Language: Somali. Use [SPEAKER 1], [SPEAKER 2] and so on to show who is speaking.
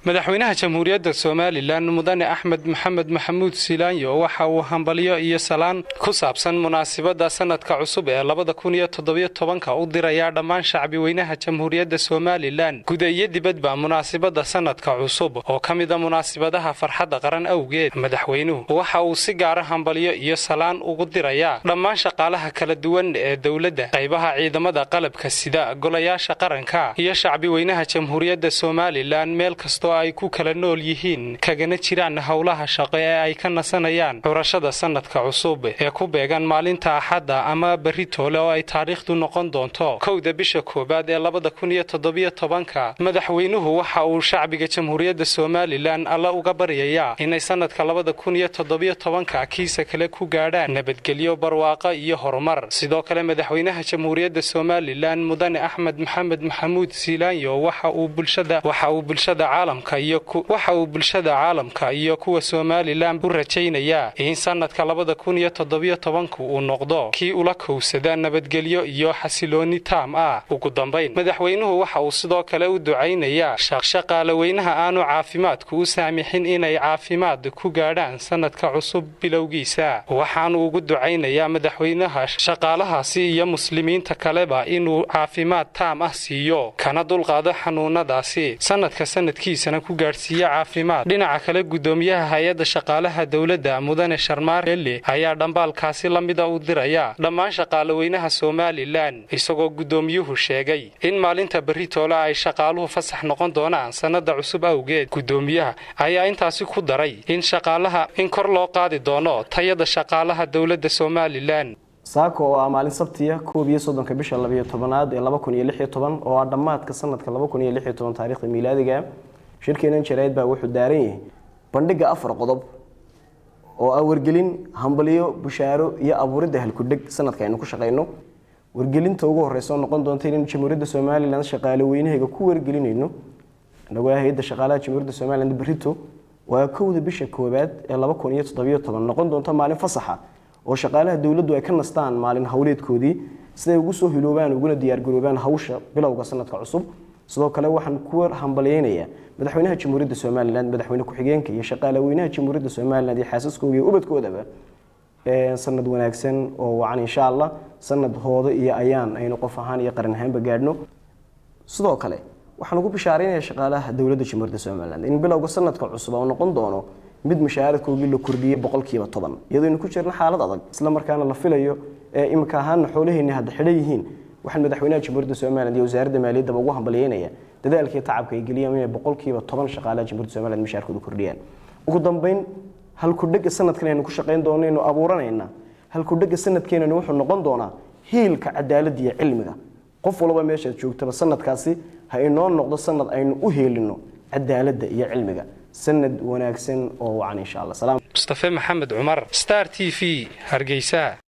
[SPEAKER 1] madaxweynaha jamhuuriyadda somalilan mudane axmed maxamed maxamuud silaanyo waxa uu hambalyo iyo salaan ku saabsan munaasibadda sanadka cusub ee labada kun iyo toddobiyo tobanka u dirayaa dhammaan shacbi weynaha jamhuuriyadda somalilan guda iyo dibadba munaasibadda sanadka cusub oo ka mida munaasibadaha farxadda qaran awgeed madaxweynuhu waxa uu si gaara hambalyo iyo salaan ugu dirayaa dhammaan shaqaalaha kala duwan ee dowladda qaybaha ciidamada qalabka sida golayaasha qaranka iyo shacbi weynaha jamhuuriyadda somalilan meel kastoo ay ku kala nool yihiin kagana jiraan howlaha shaqo ee ay ka nasanayaan xurashada sanadka cusub ee ku beegan maalinta axadda ama berri toole oo ay taariikhdu noqon doonto kowda bisha koowaad ee labada kun iyo toddobiyo tobanka madaxweynuhu waxa uu shacbiga jamhuuriyadda somalilan alla uga baryayaa inay sanadka labada kun iyo toddobiyo tobanka kiisa kale ku gaadhaan nabadgelyo barwaaqo iyo horumar sidoo kale madaxweynaha jamhuuriyadda somalilan mudane axmed maxamed maxamuud siilaanyo waxa uu bulshada waxa uu bulshada caalamka waxa uu bulshada caalamka iyo kuwa somalilan u rajaynayaa in sanadka labada kun iyo toddobiyo tobanku uu noqdo kii ula kowsada nabadgelyo iyo xasilooni taam ah ugu dambayn madaxweynuhu waxa uu sidoo kale u ducaynayaa shaqaalaweynaha aanu caafimaadku u saamixin inay caafimaad ku gaadhaan sanadka cusub bilowgiisa waxaanu ugu ducaynayaa madaxweynaha shaqaalahaasi iyo muslimiinta kaleba inuu caafimaad taam ah siiyo kana dulqaado xanuunadaasi sanadka sanadkiisana ku gaadhsiiya caafimaad dhinaca kale gudoomiyaha hay-adda shaqaalaha dowladda mudane sharmaar eli ayaa dhambaalkaasi la mida u diraya dhammaan shaqaalaweynaha somalilan isagoo gudoomiyuhu sheegay in maalinta berri toole ay shaqaaluhu fasax noqon doonaan sannada cusub awgeed gudoomiyaha ayaa intaasi ku daray in shaqaalaha in kor loo qaadi doono tayada shaqaalaha dowladda somalilan
[SPEAKER 2] saako oo ah maalin sabtiya koob iyo soddonka bisha labayo tobanaad ee laba kun iyo lix iyo toban oo ah dhammaadka sanadka laba kun iyo lix iyo toban taarikhda miilaadiga shirkeenan jarayd baa wuxuu daaran yahay bandhiga afar qodob oo ah wargelin hambalyo bushaaro iyo abuuridda halkudheg sanadka aynu ku shaqayno wargelinta ugu horeysa oo noqon doonta inaynu jamhuuriyadda somalilan shaqaale weynahayga ku wargelinayno inagoo ah hay-adda shaqaalaha jamhuuriyadda somalilan berito waa kowda bisha koowaad ee laba kun iyo toddobiyo toban noqon doonta maalin fasaxa oo shaqaalaha dowladdu ay ka nastaan maalin howleedkoodii siday ugu soo hiloobaan uguna diyaargaroobaan hawsha bilowga sanadka cusub sidoo kale waxaan ku hambalyeynayaa madaxweynaha jamhuuriyadda somalilan madaxweyne ku-xigeenka iyo shaqaale weynaha jamhuuriyadda somalilan iyo xaasaskooda iyo ubadkoodaba sanad wanaagsan oo wacan insha allah sanad hoodo iyo ayaan aynu qof ahaan iyo qaran ahaanba gaadhno sidoo kale waxaan ugu bishaaraynaya shaqaalaha dowladda jamhuuriyadda somalilan in bilowga sanadka cusub oo noqon doono mid mushaaradkoogii la kordhiyey boqolkiiba toban iyadoo aynu ku jirno xaalad adag isla markaana la filayo ee imika ahaana xoolaheenni hadda xidhan yihiin waxaan madaxweynaha jamhuuriyadda somalilan iyo wasaaradda maaliyaddaba ugu hambalyeynaya dadaalkii tacabka ay geliyaan inay boqolkiiba toban shaqaalaha jamhuuriyadda somalilan mushaarkooda kordhiyaan ugu dambeyn halkudhega sanadkan aynu ku shaqayn doono aynu abuuranayna halkudhega sanadkeenani wuxuu noqon doonaa hiilka cadaaladda iyo cilmiga qof walba meeshaad joogtaba sanadkaasi ha inoo noqdo sanad aynu u heelino cadaaladda iyo cilmiga sanad wanaagsan oo wacan insha allah
[SPEAKER 1] mustafe maxamed cumar star t v hargeysa